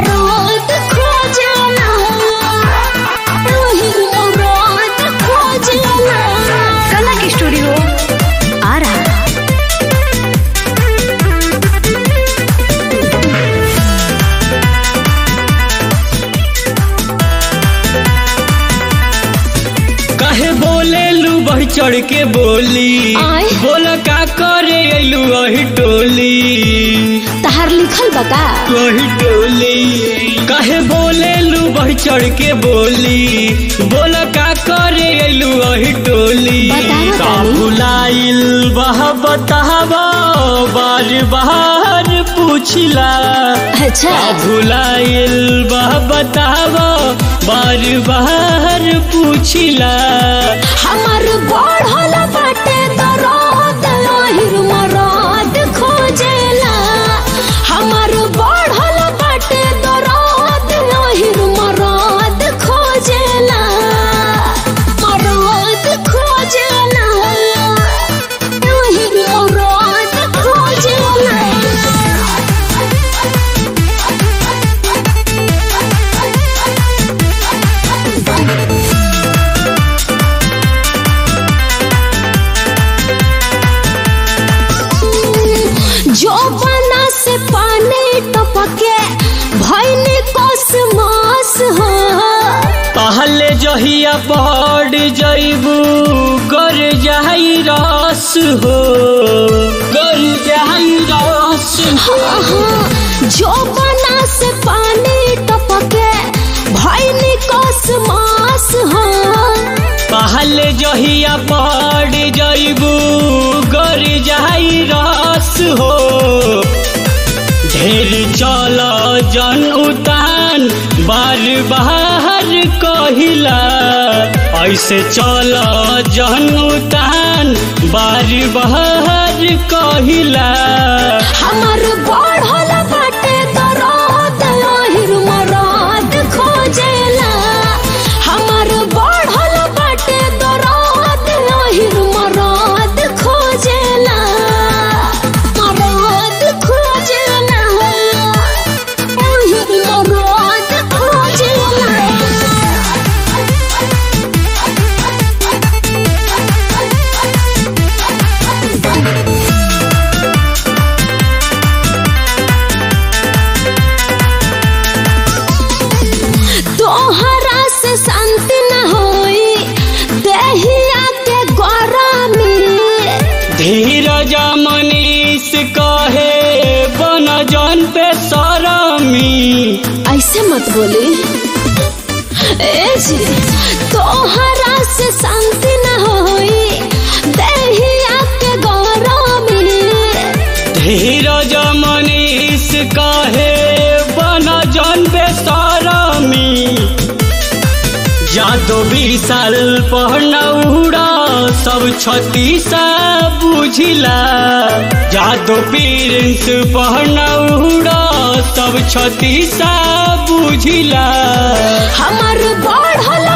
मरद खोजना ओही मरद खोजना कला की स्टूडियो आ रहा कहे बोले लू बढ़ चढ़ के बोली आय। बोल का करे अइलू वही टोली तहार लिखल बता वही टोली कहे बोले लू बढ़ चढ़ के बोली बोल का करे अइलू वही टोली बतावा का तानी। भुलाइल बह बतावा बार बार पूछला अच्छा का भुलाइल बह बतावा बार बार पूछला हमर बढ़ल बाटे दरद ओहिर मरद खोजेला हमर बढ़ल बाटे दरद ओहिर मरद खोजेला मरद खोजेला ओहिर मरद खोजेला जो बना से पानी टपके भैनी कसमास हो पहले जहिया पड़ जइबू कर जाई रस हो कर जाई रस हो हाँ, जो बना से पानी टपके भैनी कसमास हो पहले जहिया पड़ जइबू कर जाई रस हो ढेर चल जन उतान बार बार कहिला ऐसे चल जन उतान बार बार कहिला हमर बढ़ल बाटे दरद ओहिर मरद खोजेला हमर बढ़ल बाटे दरद ओहिर मरद खोजेला मरद खोजेला ओहिर मरद खोजेला तोहरा से शांति न होई देहिया के गरमी धीरज मनीष कहे बन जन पे सरमी ऐसे मत बोली ए जी तोहरा से शांति न होई देहिया के गरमी धीरज मनीष कहे बन जन पे सरमी जादो विशाल पहनौरा सब छतीसा बुझिला जादो प्रिंस पहनौरा सब छतीसा बुझिला हमर बढ़ल